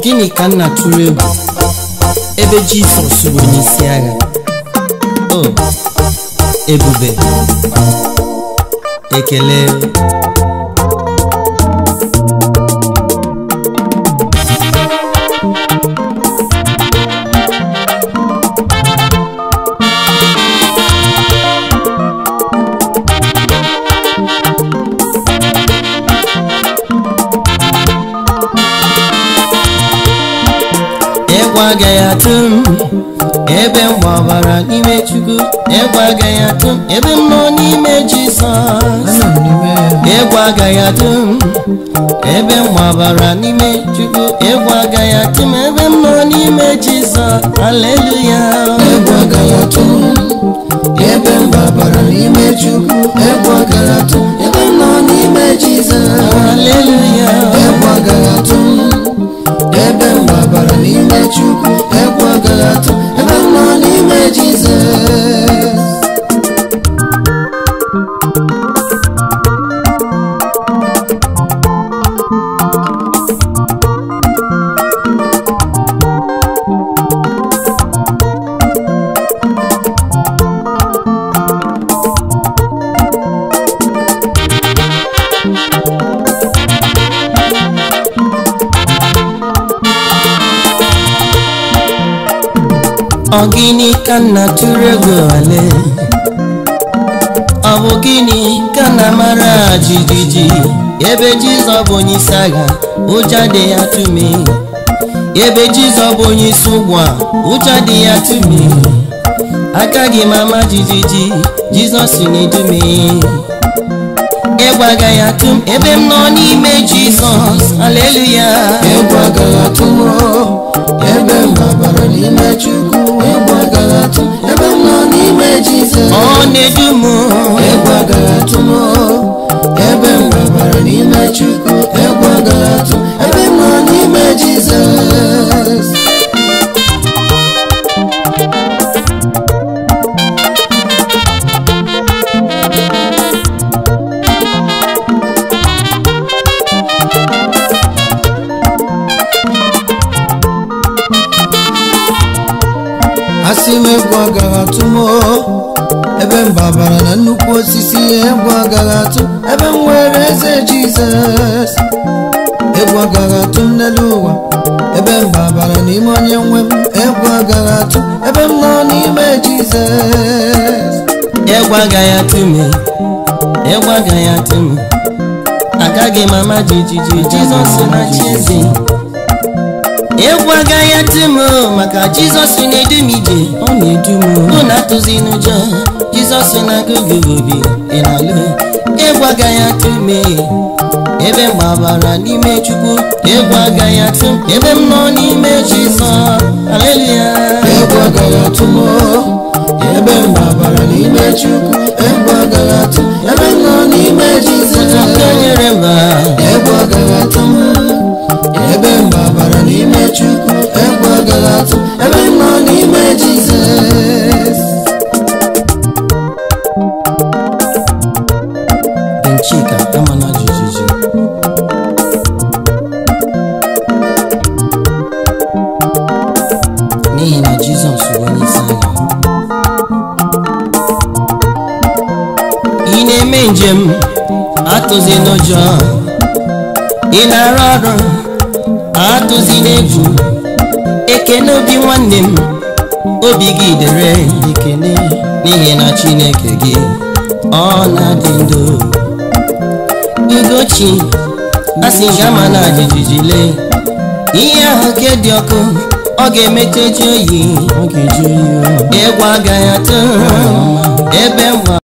gịnị ka nna tụrụ egwu ebe jizọs bụ onye isi agha o ebube ekele egwu agaghị atụ m ebe m gbabara n'ime chukwu egwu agaghị atụ m ebe m nọ n'ime jizọs Anọ m n'ime ya. egwu agaghị atụ m ebe m gbabara n'ime chukwu egwu agaghị atụ m ebe m nọ n'ime jizọs haleluya egwu agaghị atụ m ebe m gbabara n'ime chukwu egwu agaghị atụ m ebe m nọ n'ime jizọs haleluya egwu agaghị atụ m ebe m gbabara n'ime chukwu egwu agaghị atụ m ebe m nọ n'ime jizọs ọ gịnị ka nna tụrụ egwu ale ọ bụ gịnị ka nna mara jijiji ebe jizọ bụ onye isi agha ụjọ dị ya tụme ebe jizọ bụ onye isi ụgbọ a ụjọ dị ya tụme agaghị m ama jijiji jizọs na-edume egwu agaghị atụ m ebe m nọ n'ime jizọs aleluya egwu agaghị atụ m ebe m gbabara n'ime chukwu egwu agaghị atụ m ebe m nọ n'ime jizọs ọ na-edu m egwu agaghị atụ m ebe m gbabara n'ime chukwu egwu agaghị atụ m ebe m nọ n'ime jizọs asị m egwu agaghị atụ m ebe m gbabara na nnukwu osisi egwu agaghị atụ ebe m nwere eze jizọs egwu agaghị atụ m n'elu ụwa ebe m gbabara n'ime onye nwe m egwu agaghị atụ ebe m nọ n'ime jizọs egwu agaghị atụ m egwu agaghị atụ m agaghị m ama jijiji jizọs na-achị eze egwu agaghị atụ m maka jizọs na-edu m ije ọ na-edu m ụ na-atụzi n'ụjọ jizọs na-agụgụ obi ị na-alụ egwu agaghị atụ m ebe m gbabara n'ime chukwu egwu agaghị atụ m ebe m nọ n'ime jizọs aleluya egwu agaghị atụ m ebe m gbabara n'ime chukwu egwu agaghị atụ m ebe m nọ n'ime jizọs nke nyere mba egwu agaghị atụ m ebe m gbabara n'ime chukwu egwu agaghị atụ m ebe m nọ n'ime jizọs Nchika amana jijiji n'ihi na Jizọs bụ onye isi agha ị na-eme njem atụzi n'ụjọ ị na-arụ ọrụ atụzi n'egwu ekene obi nwanne m obi gị dere ekene n'ihi na Chineke gị ọ na-adị ndụ ugochi asị gị ama na jijiji lee ihe ahụ ke dị ọkụ ọ ga-emete ji oyi ọ ga-eji oyi egwu agaghị atụ ebe mgba